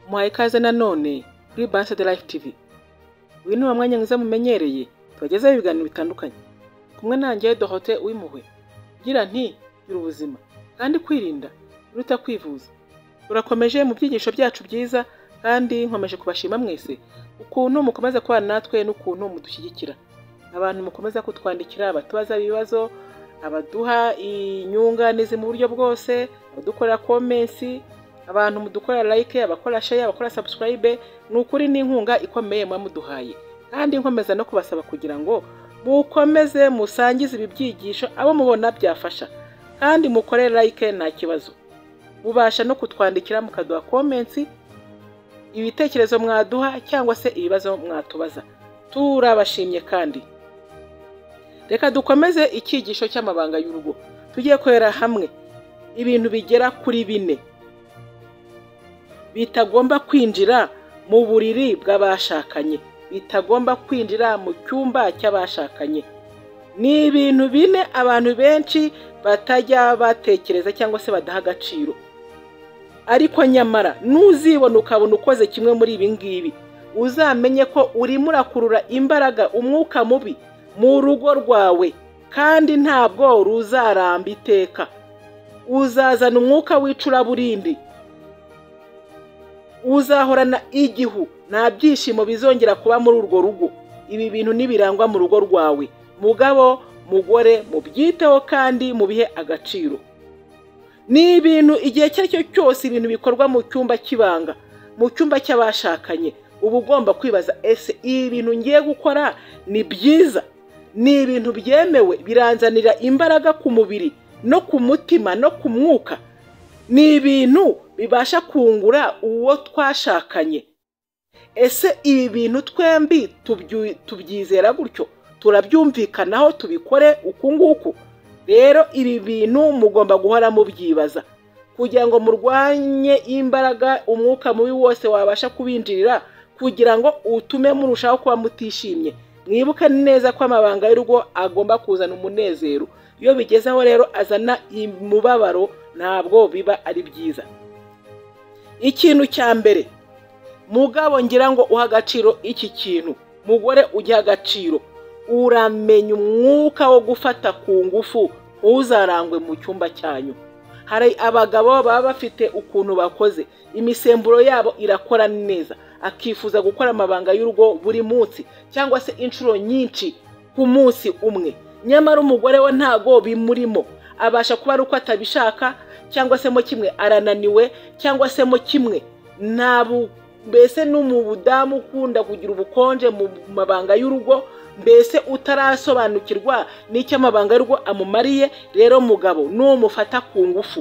muhaye ikaze nanone kuri Banse de Life TV uyu ni wa mwanya mwiza mumenyereye tubagezaho ibiganiro bitandukanye kumwe nanjye Dorote w'impuhwe ngira nti gira ubuzima kandi kwirinda biruta kwivuza turakomeje mu byigisho byacu byiza kandi nkomeje kubashima mwese ukuntu mukomeza kubana natwe n'ukuntu mudushyigikira abantu mukomeza kutwandikira abatubaza ibibazo abaduha inyunganizi mu buryo bwose abadukorera komensi abantu mudukora like abakora share abakora subscribe ni ukuri n'inkunga ikomeye muba muduhaye kandi nkomeza no kubasaba kugira ngo mukomeze musangize ibi byigisho abo mubona byafasha kandi mukore like nta kibazo mubasha no kutwandikira mukaduha komensi ibitekerezo mwaduha cyangwa se ibibazo mwatubaza turabashimye kandi reka dukomeze icyigisho cy'amabanga y'urugo tujye kwera hamwe ibintu bigera kuri bine bitagomba kwinjira mu buriri bw'abashakanye bitagomba kwinjira mu cyumba cy'abashakanye ni ibintu bine abantu benshi batajya batekereza cyangwa se badaha agaciro ariko nyamara nuzibona ukabona ukoze kimwe muri ibi ngibi uzamenye ko urimo urakurura imbaraga umwuka mubi mu rugo rwawe kandi ntabwo ruzaramba iteka uzazana umwuka w'icuraburindi uzahorana igihu nta byishimo bizongera kuba muri urwo rugo ibi bintu nibirangwa mu rugo rwawe mugabo mugore mubyiteho kandi mubihe agaciro ni ibintu igihe icyo ari cyo cyose ibintu bikorwa mu cyumba cy'ibanga mu cyumba cy'abashakanye uba ugomba kwibaza ese ibi bintu ngiye gukora ni byiza ni ibintu byemewe biranzanira imbaraga ku mubiri no ku mutima no ku mwuka ni ibintu bibasha kungura uwo twashakanye ese ibi bintu twembi tubyizera gutyo turabyumvikanaho tubikore uku nguku rero ibi bintu mugomba guhora mubyibaza kugira ngo murwanye imbaraga umwuka mubi wose wabasha kubinjirira kugira ngo utume murushaho kuba mutishimye mwibuke neza ko amabanga y'urugo agomba kuzana umunezero iyo bigezeho rero azana imibabaro ntabwo biba ari byiza ikintu cya mbere mugabo ngira ngo uha agaciro iki kintu mugore ugiha agaciro uramenya umwuka wo gufata ku ngufu ntuzarangwe mu cyumba cyanyu hari abagabo baba bafite ukuntu bakoze imisemburo yabo irakora neza akifuza gukora amabanga y'urugo buri munsi cyangwa se inshuro nyinshi ku munsi umwe nyamara umugore we ntago bimurimo abasha kuba ari uko atabishaka cyangwa se mo kimwe arananiwe cyangwa se mo kimwe mbese no mu budamu ukunda kugira ubukonje mu mabanga y'urugo mbese utarasobanukirwa n'icyo amabanga y'urugo amumariye rero mugabo n'umufata ku ngufu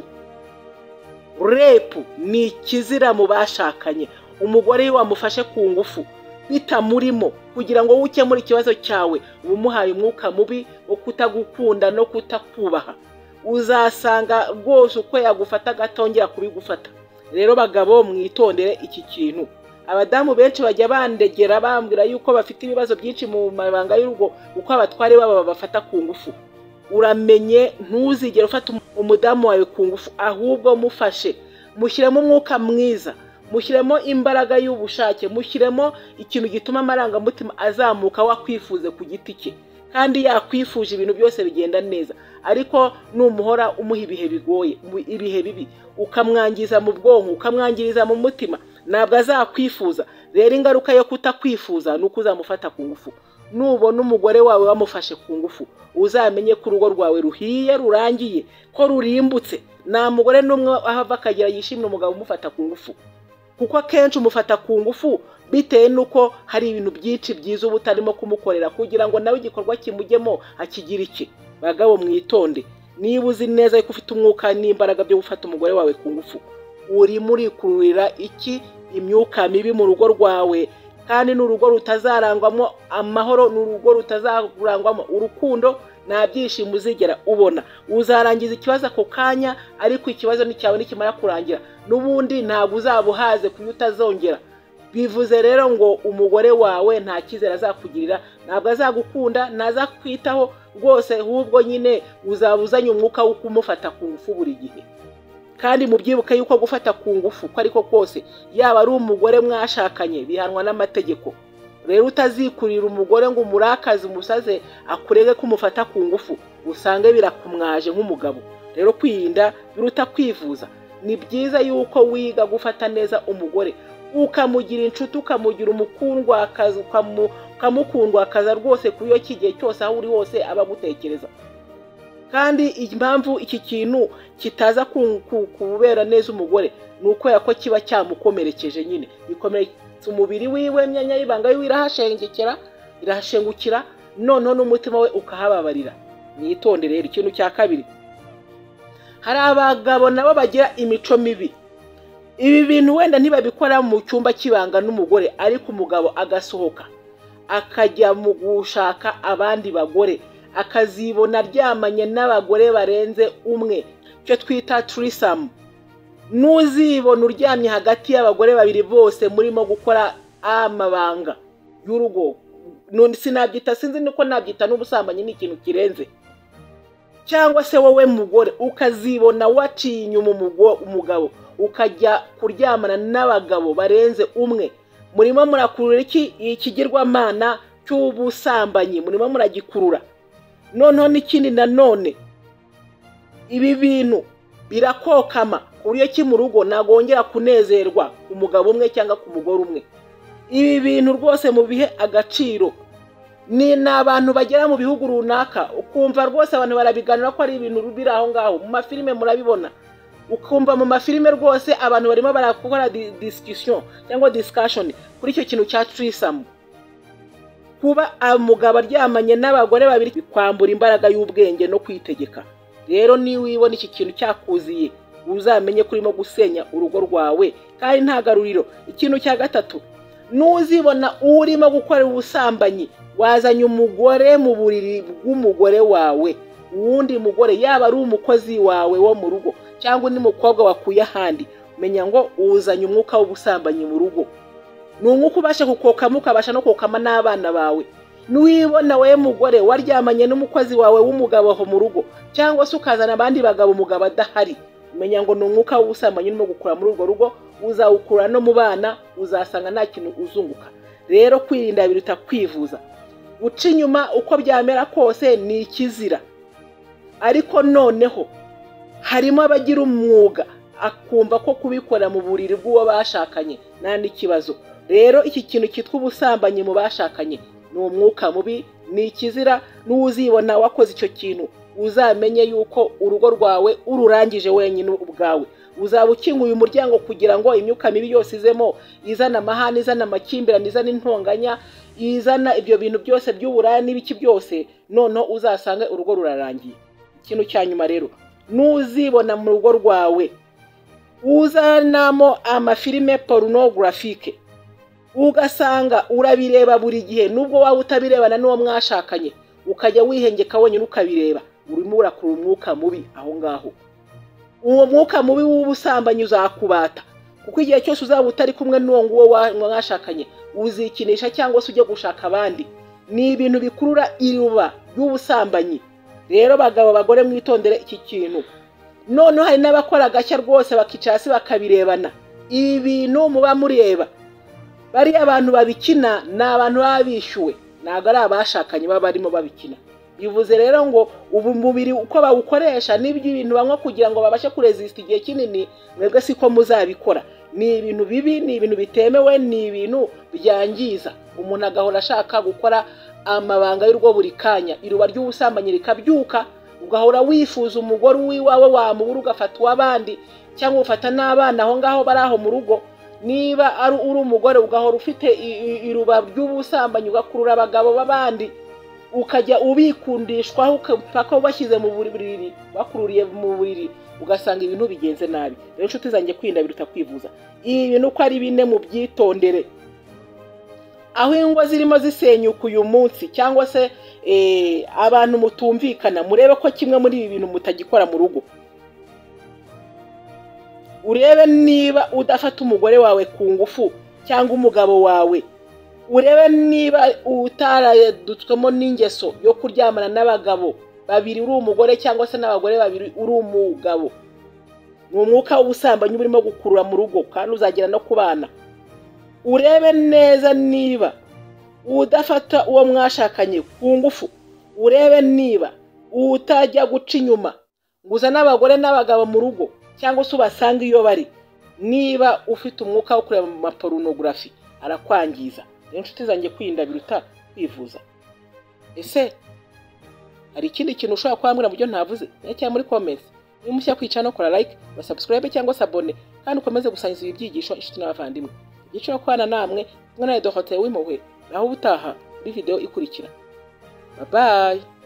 repu ni ikizira mu bashakanye umugore iyo wamufashe ku ngufu bitamurimo kugira ngo ukemure ikibazo cyawe uba umuhaye umwuka mubi wo kutagukunda no kutakubaha uzasanga rwose uko yagufata agatongera kubigufata rero bagabo mwitondere iki kintu abadamu benshi bajya bandegera bambwira yuko bafite ibibazo byinshi mu mabanga y'urugo uko abatware babo babafata ku ngufu uramenye ntuzigere ufata umudamu wawe ku ngufu ahubwo mufashe mushyiremo umwuka mwiza mushyiremo imbaraga y'ubushake mushyiremo ikintu gituma amarangamutima azamuka wakwifuze ku giti cye kandi yakwifuje ibintu byose bigenda neza ariko numuhora umuha ibihe bigoye ibihe bibi ukamwangiza mu bwonko ukamwangiriza mu mutima ntabwo azakwifuza rero ingaruka yo kutakwifuza ni uko uzamufata ku ngufu nubona umugore wawe wamufashe ku ngufu uzamenye ko urugo rwawe ruhiye rurangiye ko rurimbutse nta mugore n'umwe ahava akagera yishimira umugabo umufata ku ngufu kuko akenshi umufata ku ngufu bitewe n'uko hari ibintu byinshi byiza uba utarimo kumukorera kugira ngo nawe igikorwa kimujyemo akigire iki bagabo mwitonde niba uzi neza ko ufite umwuka n'imbaraga byo gufata umugore wawe ku ngufu urimo urikururira iki imyuka mibi mu rugo rwawe kandi ni urugo rutazarangwamo amahoro ni urugo rutazarangwamo urukundo nta byishimo uzigera ubona uzarangiza ikibazo ako kanya ariko ikibazo nicyawe nikimara kurangira n'ubundi ntabwo uzabuhaze kuyo utazongera bivuze rero ngo umugore wawe nta cyizere azakugirira ntabwo azagukunda ntazakwitaho rwose ahubwo nyine uzaba uzanye umwuka wo kumufata ku ngufu buri gihe kandi mubyibuke yuko gufata ku ngufu ko ariko kose yaba ari umugore mwashakanye bihanwa n'amategeko rero utazikurira umugore ngo umurakaze umusaze akurege ko umufata ku ngufu usange birakumwaje nk'umugabo rero kwirinda biruta kwivuza ni byiza yuko wiga gufata neza umugore ukamugira inshuti ukamugira umukundwakazi ukamukundwakaza rwose kuri iyo kigihe cyose aho uri hose aba agutekereza kandi impamvu iki kintu kitaza kubera neza umugore ni ukubera ko kiba cyamukomerekeje nyine gikomeretsa umubiri wiwe myanya y'ibanga yiwe irahashengekera irahashengukira noneho n'umutima we ukahababarira mwitondere rero ikintu cya kabiri hari abagabo nabo bagira imico mibi ibi bintu wenda ntibabikora mu cyumba cy'ibanga n'umugore ariko umugabo agasohoka akajya mu gushaka abandi bagore akazibona aryamanye n'abagore barenze umwe icyo twita turisamu n'uzibona uryamye hagati y'abagore babiri bose murimo gukora amabanga y'urugo sinabyita sinzi nuko nabyita n'ubusambanyi ni ikintu kirenze cyangwa se wowe mugore ukazibona waciye inyuma umugabo ukajya kuryamana n'abagabo barenze umwe murimo murakurura iki ikigirwamana cy'ubusambanyi murimo muragikurura noneho n'ikindi nanone ibi bintu birakokama ku buryo ki mu rugo nagongera kunezerwa umugabo umwe cyangwa ku mugore umwe ibi bintu rwose mu bihe agaciro ni abantu bagera mu bihugu runaka ukumva rwose abantu barabiganira ko ari ibintu biri aho ngaho mu mafilime murabibona ukumva mu mafilime rwose abantu barimo barakora disikisiyo cyangwa disikashoni kuri icyo kintu cya turisamu kuba umugabo aryamanye n'abagore babiri kwambura imbaraga y'ubwenge no kwitegeka rero niba ubona iki kintu cyakuziye uzamenye ko urimo gusenya urugo rwawe kandi nta garuriro ikintu cya gatatu n'uzibona urimo gukora ubusambanyi wazanye umugore mu buriri bw'umugore wawe uwundi mugore yaba ari umukozi wawe wo mu rugo cyangwa undi mukobwa wakuye ahandi menya ngo uzanye umwuka w'ubusambanyi mu rugo ni umwuka ubasha kukokamo ukabasha no kokama n'abana bawe niwibona wowe mugore waryamanye n'umukozi wawe w'umugabo aho mu rugo cyangwa se ukazana abandi bagabo umugabo adahari umenya ngo ni umwuka w'ubusambanyi urimo gukura muri urwo rugo uzawukura no mu bana uzasanga nta kintu uzunguka rero kwirinda biruta kwivuza guca inyuma uko byamera kose ni ikizira ariko noneho harimo abagira umwuga akumva ko kubikora mu buriri bw'uwo bashakanye nta n'ikibazo rero iki kintu cyitwa ubusambanyi mu bashakanye ni umwuka mubi ni ikizira n'uzibona wakoze icyo kintu uzamenye yuko urugo rwawe ururangije wenyine ubwawe uzaba ukinguye umuryango kugira ngo imyuka mibi yose izemo izana amahane izana amakimbirane izana intonganya izana ibyo bintu byose by'uburaya n'ibiki byose noneho uzasange urugo rurarangiye ikintu cya nyuma rero n'uzibona mu rugo rwawe uzanamo amafilime porunogurafike ugasanga urabireba buri gihe nubwo waba utabirebana n'uwo mwashakanye ukajya wihengeka wenyine ukabireba urimo urakura umwuka mubi aho ngaho uwo mwuka mubi w'ubusambanyi uzakubata kuko igihe cyose uzaba utari kumwe n'uwo nguwo mwashakanye uzikinisha cyangwa se ujya gushaka abandi ni ibintu bikurura iruba ry'ubusambanyi rero bagabo bagore mwitondere iki kintu noneho hari n'abakora agashya rwose bakicara hasi bakabirebana ibi bintu muba mureba bariya abantu babikina ni abantu baba bishyuwe ntabwo ari abashakanye baba barimo babikina bivuze rero ngo ubu mubiri uko bawukoresha n'ibyo ibintu banywa kugira ngo babashe kurezisita igihe kinini mwebwe siko muzabikora ni ibintu bibi ni ibintu bitemewe ni ibintu byangiza umuntu agahora ashaka gukora amabanga y'urwo buri kanya iruba ry'ubusambanyi rikabyuka ugahora wifuza umugore w'iwawe wamubura ugafata uw'abandi cyangwa ufata n'abana aho ngaho bari aho mu rugo niba ari uri umugore ugahora ufite iruba ry'ubusambanyi ugakurura abagabo b'abandi ukajya ubikundishwaho paka ubashyize mu buriri bakururiye mu buriri ugasanga ibintu bigenze nabi rero inshuti zanjye kwirinda biruta kwivuza ibi bintu uko ari bine mu byitondere aho ingo zirimo zisenyuka uyu munsi cyangwa se abantu mutumvikana murebe ko kimwe muri ibi bintu mutagikora mu rugo urebe niba udafata umugore wawe ku ngufu cyangwa umugabo wawe urebe niba utaradutswemo n'ingeso yo kuryamana n'abagabo babiri uri umugore cyangwa se n'abagore babiri uri umugabo ni umwuka w'ubusambanyi uba urimo gukurura mu rugo kandi uzagera no ku bana urebe neza niba udafata uwo mwashakanye ku ngufu urebe niba utajya guca inyuma ngo uzane abagore n'abagabo mu rugo cyangwa se ubasanga iyo bari niba ufite umwuka wo kureba mu maporunogarafi arakwangiza rero inshuti zanjye kwirinda biruta kwivuza ese hari ikindi kintu ushobora kwambwira mu byo ntavuze cyangwa muri komenti niba mushya kwicara no kora like basabsikarayibe cyangwa se abone kandi ukomeze gusangiza ibi byigisho inshuti n'abavandimwe igice cyo kubana namwe mwana dohote w'impuhwe naho ubutaha muri videwo ikurikira babaye